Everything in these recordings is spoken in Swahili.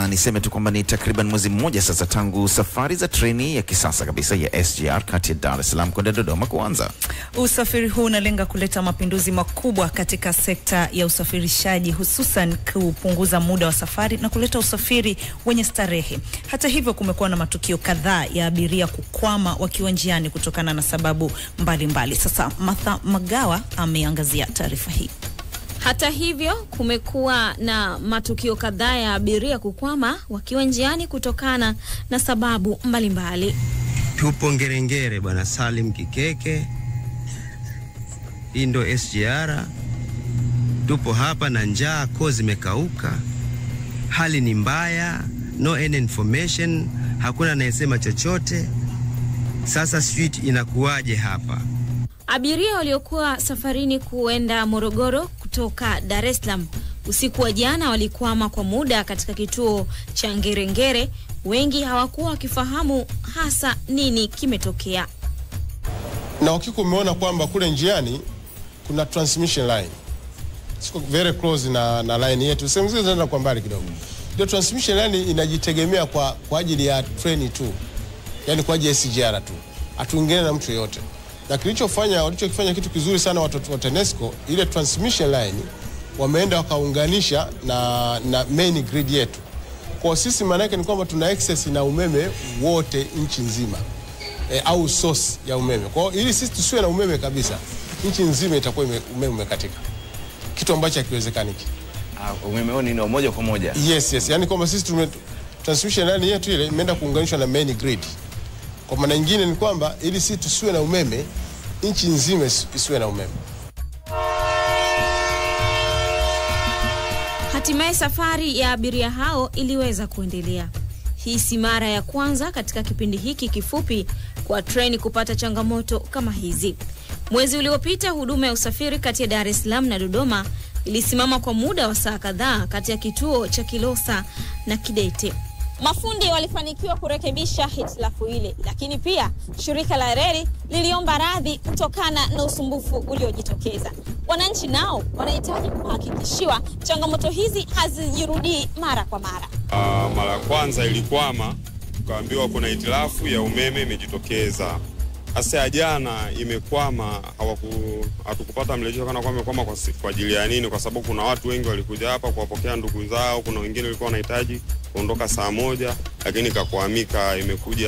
na niseme tu kwamba ni takriban mwezi mmoja sasa tangu safari za treni ya kisasa kabisa ya SGR kati ya Dar es Salaam kwenda Dodoma kuanza. Usafiri huu unalenga kuleta mapinduzi makubwa katika sekta ya usafirishaji, hususan kupunguza muda wa safari na kuleta usafiri wenye starehe. Hata hivyo, kumekuwa na matukio kadhaa ya abiria kukwama wakiwa njiani kutokana na sababu mbalimbali mbali. Sasa Martha Magawa ameangazia taarifa hii. Hata hivyo kumekuwa na matukio kadhaa ya abiria kukwama wakiwa njiani kutokana na sababu mbalimbali. Tupo Ngerengere bwana Salim Kikeke, hii ndo SGR. Tupo hapa na njaa, koo zimekauka, hali ni mbaya, no any information, hakuna anayesema chochote. Sasa sijui inakuwaje hapa. Abiria waliokuwa safarini kuenda Morogoro kutoka Dar es Salaam usiku wa jana walikwama kwa muda katika kituo cha Ngerengere. Wengi hawakuwa wakifahamu hasa nini kimetokea. na ukiko umeona kwamba kule njiani kuna transmission line siko very close na, na line yetu, sehemu zile zinaenda kwa mbali kidogo. Ndio transmission line inajitegemea kwa, kwa ajili ya treni tu, yani kwa ajili ya SGR tu, hatuingine na mtu yoyote. Na kilichofanya walichokifanya kitu kizuri sana watu wa TANESCO, ile transmission line wameenda wakaunganisha na, na main grid yetu. Kwa sisi maana yake ni kwamba tuna access na umeme wote nchi nzima e, au source ya umeme. Kwa hiyo ili sisi tusiwe na umeme kabisa, nchi nzima itakuwa ime, umeme umekatika, kitu ambacho hakiwezekaniki. Ah, umeme huo ni wa moja kwa moja. Yes, yes. Yani kwamba sisi tume transmission line yetu ile imeenda kuunganishwa na main grid. Kwa maana nyingine ni kwamba ili sisi tusiwe na umeme, nchi nzima isi- isiwe na umeme. Hatimaye safari ya abiria hao iliweza kuendelea. Hii si mara ya kwanza katika kipindi hiki kifupi kwa treni kupata changamoto kama hizi. Mwezi uliopita huduma ya usafiri kati ya Dar es Salaam na Dodoma ilisimama kwa muda wa saa kadhaa kati ya kituo cha Kilosa na Kidete. Mafundi walifanikiwa kurekebisha hitilafu ile, lakini pia shirika la reli liliomba radhi kutokana na usumbufu uliojitokeza. Wananchi nao wanahitaji kuhakikishiwa changamoto hizi hazijirudii mara kwa mara. Ah, mara ya kwanza ilikwama, tukaambiwa kuna hitilafu ya umeme imejitokeza. Sasa ya jana imekwama, hawaku hatukupata mrejesho kana kwamba imekwama kwa, si- kwa ajili ya nini, kwa sababu kuna watu wengi walikuja hapa kuwapokea ndugu zao. Kuna wengine walikuwa wanahitaji kuondoka saa moja, lakini ikakwamika, imekuja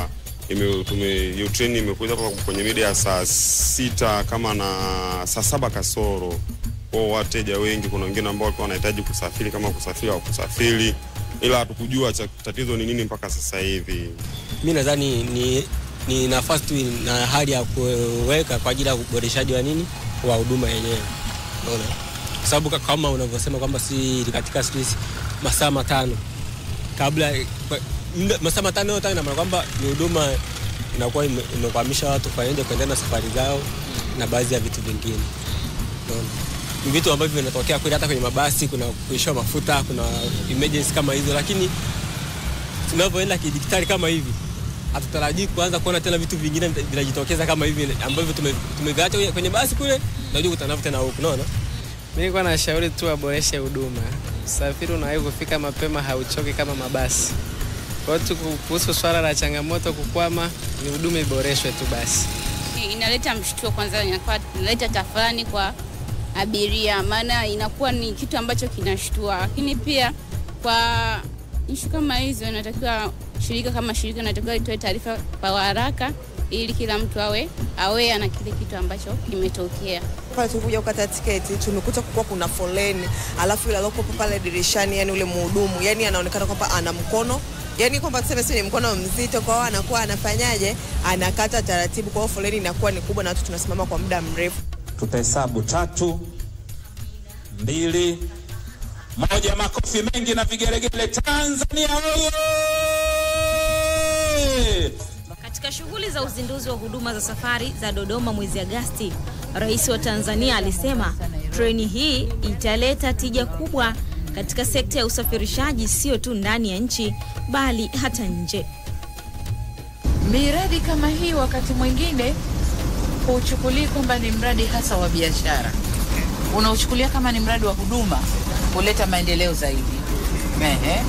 ime, tume, hiyo treni imekuja hapa kwenye mida ya saa sita kama na saa saba kasoro kwao wateja wengi. Kuna wengine ambao walikuwa wanahitaji kusafiri kama kusafiri au kusafiri, ila hatukujua cha- tatizo ni nini mpaka sasa hivi. mi nadhani ni, ni nafasi tu na hali ya kuweka kwa ajili ya uboreshaji wa nini wa huduma yenyewe, unaona, kwa sababu ka- kama unavyosema kwamba si katika sijui masaa matano kabla kwa- muda- masaa matano yote ina maana kwamba ni huduma inakuwa ime- imekwamisha watu kwaende kuendelea na safari zao na baadhi ya vitu vingine, unaona ni vitu ambavyo vinatokea kweli, hata kwenye mabasi kuna kuishiwa mafuta, kuna emergency kama hizo, lakini tunavyoenda kidijitali kama hivi hatutarajii kuanza kuona tena vitu vingine vinajitokeza kama hivi ambavyo tume- tumeviacha kwenye- kwenye basi kule, tunajua kutana navyo tena huku, unaona. Mi nilikuwa nashauri tu waboreshe huduma. Usafiri unawahi kufika mapema, hauchoki kama mabasi. Kwa hiyo tu kuhusu swala la changamoto kukwama, ni huduma iboreshwe tu basi. inaleta mshtuo kwanza, inakuwa inaleta tafurani kwa abiria, maana inakuwa ni kitu ambacho kinashtua. Lakini pia kwa ishu kama hizo, inatakiwa shirika kama shirika inatakiwa itoe taarifa kwa haraka, ili kila mtu awe awea na kile kitu ambacho kimetokea. pale tulikuja kukata tiketi tumekuta kukuwa kuna foleni, alafu yule alokuwa pale dirishani, yani ule mhudumu, yani anaonekana kwamba ana mkono yani kwamba tuseme si ni mkono mzito, kwa hiyo anakuwa anafanyaje, anakata taratibu, kwa hiyo foleni inakuwa ni kubwa na watu tunasimama kwa muda mrefu. Tutahesabu tatu, mbili, moja. Makofi mengi na vigelegele. Tanzania oye! Katika shughuli za uzinduzi wa huduma za safari za Dodoma mwezi Agasti, Rais wa Tanzania alisema treni hii italeta tija kubwa katika sekta ya usafirishaji, sio tu ndani ya nchi bali hata nje. Miradi kama hii wakati mwingine huuchukulii kwamba ni mradi hasa wa biashara, unauchukulia kama ni mradi wa huduma kuleta maendeleo zaidi. Ehe.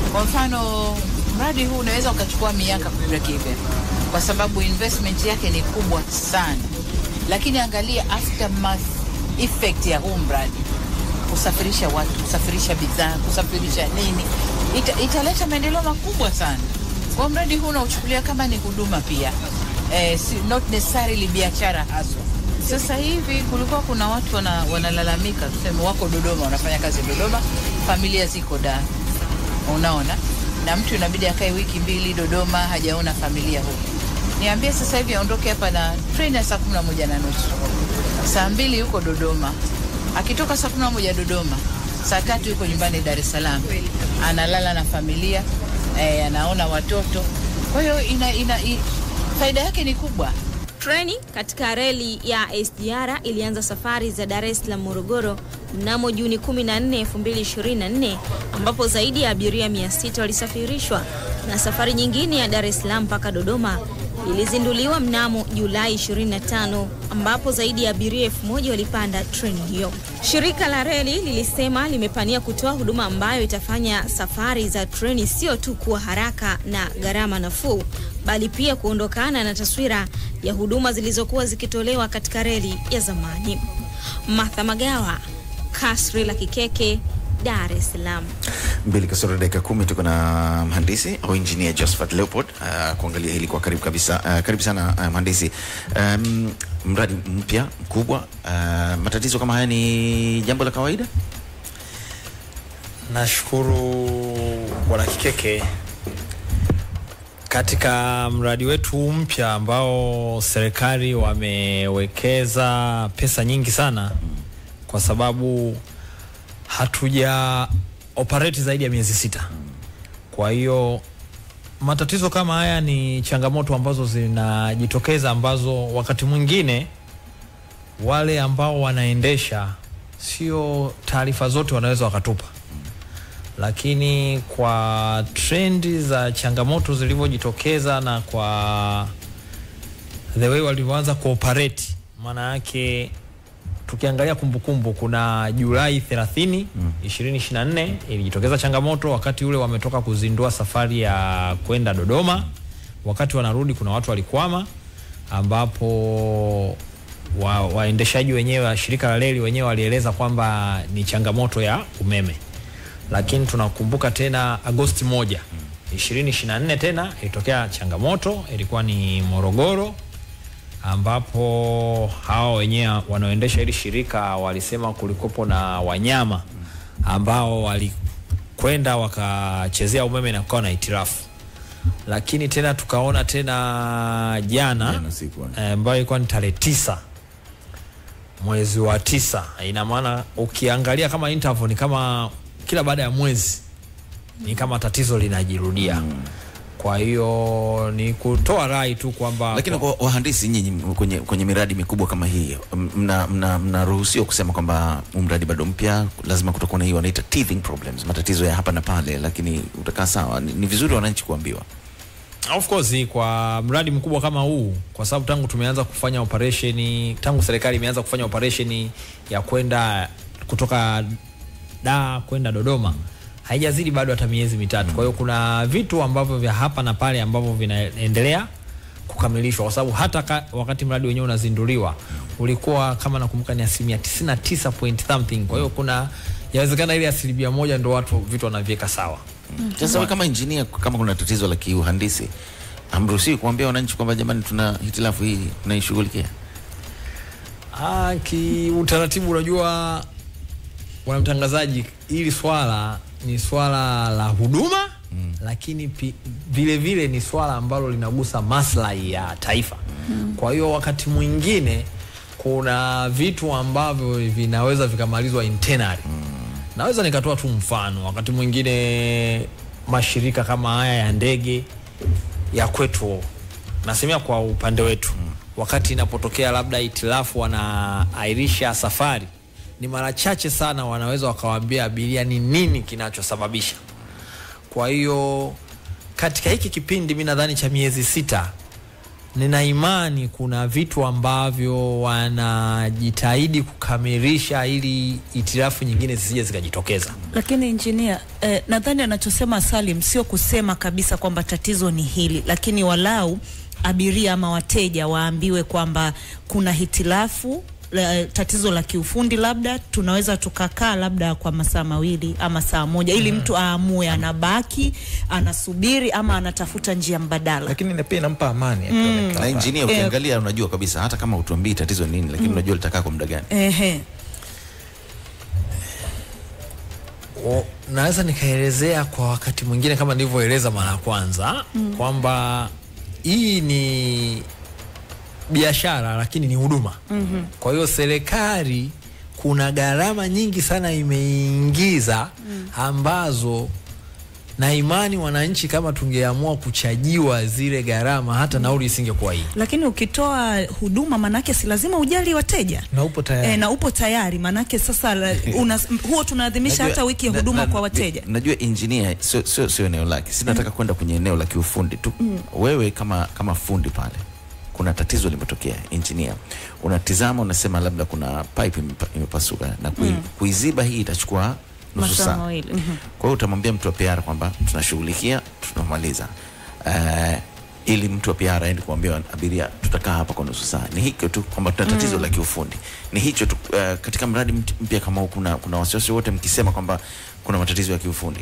Kwa mfano mradi huu unaweza ukachukua miaka ku break even kwa sababu investment yake ni kubwa sana, lakini angalia aftermath effect ya huu mradi, kusafirisha watu, kusafirisha bidhaa, kusafirisha nini, ita, italeta maendeleo makubwa sana. Kwa mradi huu unauchukulia kama ni huduma pia, eh, si, not necessarily biashara haswa. Sasa hivi kulikuwa kuna watu wana, wanalalamika, tuseme wako Dodoma, wanafanya kazi Dodoma, familia ziko Dar, unaona, na mtu inabidi akae wiki mbili Dodoma hajaona familia huko. Niambie sasa hivi aondoke hapa na treni ya saa kumi na moja na nusu saa mbili yuko Dodoma, akitoka saa kumi na moja Dodoma, saa tatu yuko nyumbani Dar es Salaam, analala na familia eh, anaona watoto. Kwa hiyo ina, ina, i, faida yake ni kubwa. Treni katika reli ya SGR ilianza safari za Dar es Salaam Morogoro mnamo Juni 14, 2024 ambapo zaidi ya abiria 600 walisafirishwa na safari nyingine ya Dar es Salaam mpaka Dodoma ilizinduliwa mnamo Julai 25 ambapo zaidi ya abiria 1000 walipanda treni hiyo. Shirika la reli lilisema limepania kutoa huduma ambayo itafanya safari za treni sio tu kuwa haraka na gharama nafuu, bali pia kuondokana na taswira ya huduma zilizokuwa zikitolewa katika reli ya zamani. Martha Magawa, Kasri la Kikeke, Dar es Salaam. mbili kasoro dakika kumi tuko na mhandisi au engineer Josephat Leopold uh, kuangalia hili kwa karibu kabisa. Uh, karibu sana uh, mhandisi. Um, mradi mpya mkubwa, uh, matatizo kama haya ni jambo la kawaida? Nashukuru Bwana Kikeke, katika mradi wetu mpya ambao serikali wamewekeza pesa nyingi sana, kwa sababu hatuja operate zaidi ya miezi sita. Kwa hiyo matatizo kama haya ni changamoto ambazo zinajitokeza, ambazo wakati mwingine wale ambao wanaendesha sio taarifa zote wanaweza wakatupa lakini kwa trendi za changamoto zilivyojitokeza na kwa the way walivyoanza kuoperate, maana yake tukiangalia kumbukumbu, kuna Julai 30 2024 ilijitokeza changamoto wakati ule wametoka kuzindua safari ya kwenda Dodoma. Wakati wanarudi, kuna watu walikwama, ambapo wa, waendeshaji wenyewe wa shirika la reli wenyewe walieleza kwamba ni changamoto ya umeme lakini tunakumbuka tena Agosti moja ishirini ishirini na nne tena ilitokea changamoto, ilikuwa ni Morogoro, ambapo hawa wenyewe wanaoendesha hili shirika walisema kulikopo na wanyama ambao walikwenda wakachezea umeme na kukawa na itirafu. Lakini tena tukaona tena jana eh, ambayo ilikuwa ni tarehe tisa mwezi wa tisa. Ina maana ukiangalia kama interval ni kama kila baada ya mwezi ni kama tatizo linajirudia. Kwa hiyo ni kutoa rai tu kwamba Lakini kwa wahandisi nyinyi kwenye, kwenye miradi mikubwa kama hii mnaruhusiwa mna, mnaruhusiwa kusema kwamba huu mradi bado mpya, lazima kutakuwa na hii wanaita teething problems, matatizo ya hapa na pale, lakini utakaa sawa. Ni, ni vizuri wananchi kuambiwa. Of course kwa mradi mkubwa kama huu, kwa sababu tangu tumeanza kufanya operation, tangu serikali imeanza kufanya operation ya kwenda kutoka Dar kwenda Dodoma haijazidi bado hata miezi mitatu. Kwa hiyo kuna vitu ambavyo vya hapa na pale ambavyo vinaendelea kukamilishwa, kwa sababu hata ka, wakati mradi wenyewe unazinduliwa ulikuwa kama nakumbuka ni asilimia 99 point something. Kwa hiyo kuna yawezekana ile asilimia moja ndo watu vitu wanaviweka sawa. Sasa wewe kama engineer, kama kuna tatizo la kiuhandisi, hamruhusiwi kuambia wananchi kwamba jamani, tuna hitilafu hii tunaishughulikia? Ah, kiutaratibu unajua bwana mtangazaji, hili swala ni swala la huduma mm. lakini pi, vile vile ni swala ambalo linagusa maslahi ya taifa mm. kwa hiyo wakati mwingine kuna vitu ambavyo vinaweza vikamalizwa internally mm. naweza nikatoa tu mfano, wakati mwingine mashirika kama haya ya ndege ya kwetu, nasemea kwa upande wetu mm. wakati inapotokea labda itilafu wanaairisha safari ni mara chache sana wanaweza wakawaambia abiria ni nini kinachosababisha. Kwa hiyo katika hiki kipindi mi nadhani cha miezi sita nina imani kuna vitu ambavyo wanajitahidi kukamilisha ili itirafu nyingine zisije zikajitokeza. Lakini injinia eh, nadhani anachosema Salim sio kusema kabisa kwamba tatizo ni hili, lakini walau abiria ama wateja waambiwe kwamba kuna hitilafu la, tatizo la kiufundi labda tunaweza tukakaa labda kwa masaa mawili ama saa moja ili mtu aamue anabaki anasubiri ama anatafuta njia mbadala. Lakini na pia inampa amani Mm. akiwa amekaa na injinia Eh. ukiangalia unajua kabisa hata kama utuambii tatizo ni nini lakini unajua litakaa kwa muda gani Ehe. O, naweza nikaelezea kwa wakati mwingine kama nilivyoeleza mara ya kwanza Mm. kwamba hii ni biashara lakini ni huduma. Mhm. Kwa hiyo serikali kuna gharama nyingi sana imeingiza ambazo na imani wananchi kama tungeamua kuchajiwa zile gharama hata nauli isingekuwa hii. Lakini ukitoa huduma manake si lazima ujali wateja na upo tayari. e, na upo tayari manake sasa la, una, huo tunaadhimisha Najua- hata wiki ya na- huduma na- kwa wateja. Najua engineer sio sio sio eneo lake, si nataka kwenda kwenye eneo la kiufundi tu. Mm. Wewe kama kama fundi pale, kuna tatizo limetokea, engineer, unatizama unasema labda kuna pipe imepa- imepasuka na kui, Mm. kuiziba hii itachukua nusu Masaa saa. mawili. Mhm. Kwa hiyo utamwambia mtu wa PR kwamba tunashughulikia, tunamaliza uh, ili mtu wa PR aende kuambia abiria tutakaa hapa kwa nusu saa. Ni hicho tu kwamba tuna tatizo Mm. la kiufundi. Ni hicho tu. Uh, katika mradi mt- mpya kama huu kuna, kuna wasiwasi wote mkisema kwamba kuna matatizo ya kiufundi?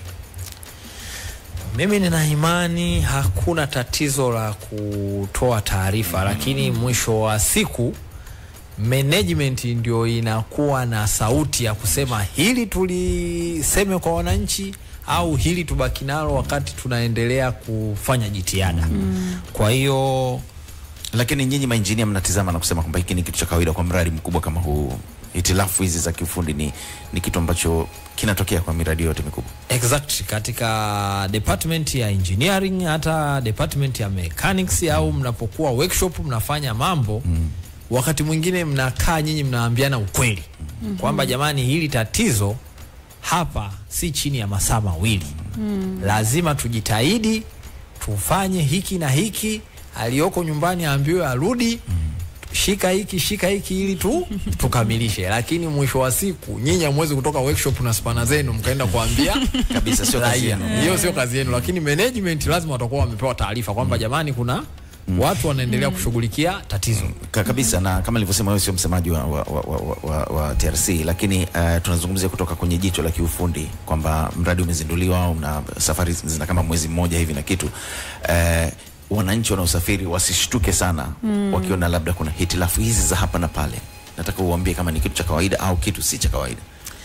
Mimi nina imani hakuna tatizo la kutoa taarifa, lakini mwisho wa siku management ndio inakuwa na sauti ya kusema hili tuliseme kwa wananchi au hili tubaki nalo wakati tunaendelea kufanya jitihada. Kwa hiyo Lakini nyinyi mainjinia mnatizama na kusema kwamba hiki ni kitu cha kawaida kwa mradi mkubwa kama huu. Hitilafu hizi za kiufundi ni, ni kitu ambacho kinatokea kwa miradi yote mikubwa. Exact, katika department ya engineering hata department ya mechanics au mnapokuwa workshop mnafanya mambo mm. wakati mwingine mnakaa nyinyi mnaambiana ukweli Mhm. kwamba jamani, hili tatizo hapa si chini ya masaa mawili Mm. lazima tujitahidi tufanye hiki na hiki, aliyoko nyumbani aambiwe arudi shika hiki shika hiki ili tu tukamilishe, lakini mwisho wa siku nyinyi hamwezi kutoka workshop na spana zenu mkaenda kuambia Kabisa, sio kazi raia. yenu. Hiyo sio kazi yenu, lakini management lazima watakuwa wamepewa taarifa kwamba jamani, kuna watu wanaendelea kushughulikia tatizo Ka- kabisa na kama nilivyosema wewe sio msemaji wa, wa, wa, wa, wa, wa TRC lakini uh, tunazungumzia kutoka kwenye jicho la kiufundi kwamba mradi umezinduliwa au na safari zina kama mwezi mmoja hivi na kitu uh, wananchi wanaosafiri wasishtuke sana Mm. wakiona labda kuna hitilafu hizi za hapa na pale nataka uambie kama ni kitu cha kawaida au kitu si cha kawaida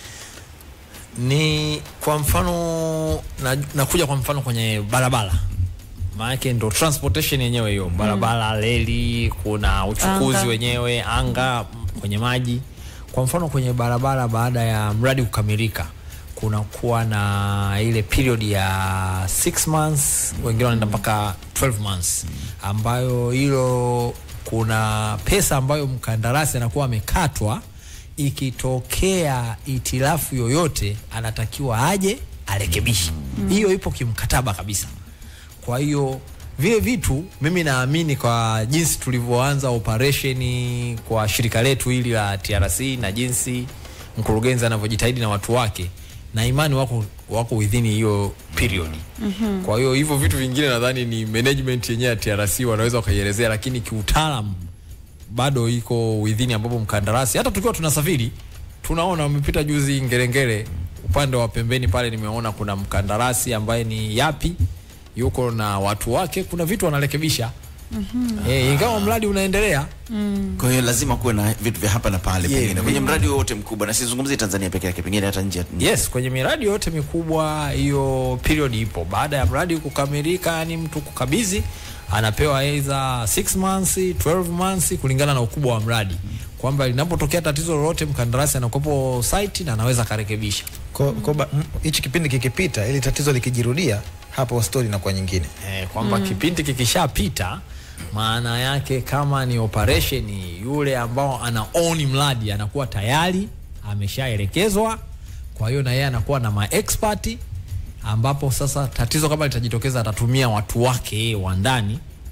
ni kwa mfano na, nakuja kwa mfano kwenye barabara maanake ndo transportation yenyewe hiyo barabara reli kuna uchukuzi Anga. wenyewe anga m- kwenye maji kwa mfano kwenye barabara baada ya mradi kukamilika kunakuwa na ile period ya 6 months wengine wanaenda mpaka 12 months ambayo hilo kuna pesa ambayo mkandarasi anakuwa amekatwa ikitokea itilafu yoyote anatakiwa aje arekebishe hiyo ipo kimkataba kabisa kwa hiyo vile vitu mimi naamini kwa jinsi tulivyoanza operesheni kwa shirika letu hili la TRC na jinsi mkurugenzi anavyojitahidi na watu wake na imani wako wako within hiyo period Mhm. kwa hiyo hivyo vitu vingine nadhani ni management yenyewe ya TRC wanaweza wakaielezea, lakini kiutaalam bado iko within, ambapo mkandarasi hata tukiwa tunasafiri tunaona wamepita juzi Ngerengere upande wa pembeni pale, nimeona kuna mkandarasi ambaye ni Yapi yuko na watu wake, kuna vitu wanarekebisha eh, ingawa mradi unaendelea. kwa hiyo lazima kuwe na vitu vya hapa na pale Yeah. pengine kwenye mradi wowote mkubwa na sizungumzie Tanzania peke yake pengine hata nje ya- Yes, kwenye miradi yote mikubwa hiyo period ipo. Baada ya mradi kukamilika, ni mtu kukabidhi, anapewa either 6 months, 12 months kulingana na ukubwa wa mradi, kwamba linapotokea tatizo lolote mkandarasi anakopo site na anaweza akarekebisha. Ko- ko ba- m- hichi kipindi kikipita, ili tatizo likijirudia, hapo stori inakuwa nyingine eh, kwamba kipindi kikishapita maana yake kama ni operation yule ambao ana own mradi anakuwa tayari ameshaelekezwa kwa hiyo na yeye anakuwa na maexpert ambapo sasa tatizo kama litajitokeza atatumia watu wake yeye wa ndani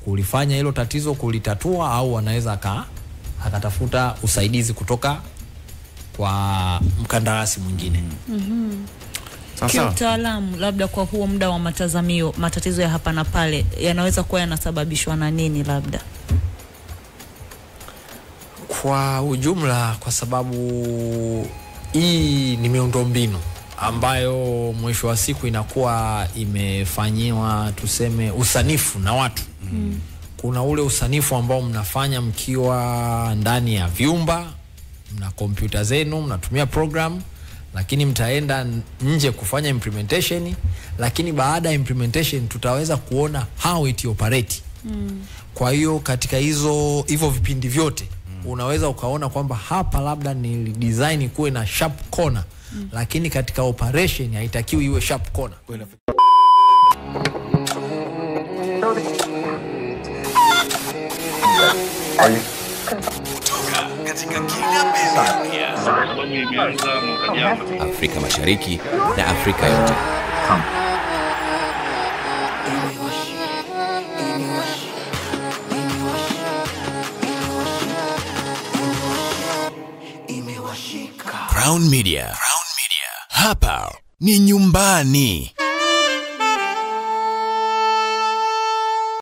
kulifanya hilo tatizo kulitatua, au anaweza aka akatafuta usaidizi kutoka kwa mkandarasi mwingine. Mhm. Sawa sawa. Kiutaalamu, labda kwa huo muda wa matazamio, matatizo ya hapa na pale yanaweza kuwa yanasababishwa na nini? Labda Kwa ujumla, kwa sababu hii ni miundombinu ambayo mwisho wa siku inakuwa imefanyiwa tuseme usanifu na watu Mm. kuna ule usanifu ambao mnafanya mkiwa ndani ya vyumba, mna kompyuta zenu, mnatumia program, lakini mtaenda n- nje kufanya implementation, lakini baada ya implementation tutaweza kuona how it operate. Mm. Kwa hiyo katika hizo hivyo vipindi vyote unaweza ukaona kwamba hapa labda ni design kuwe na sharp corner Mm. lakini katika operation haitakiwi iwe sharp corner. Afrika Mashariki na Afrika yote. Crown Media. Crown Media. Hapa ni nyumbani.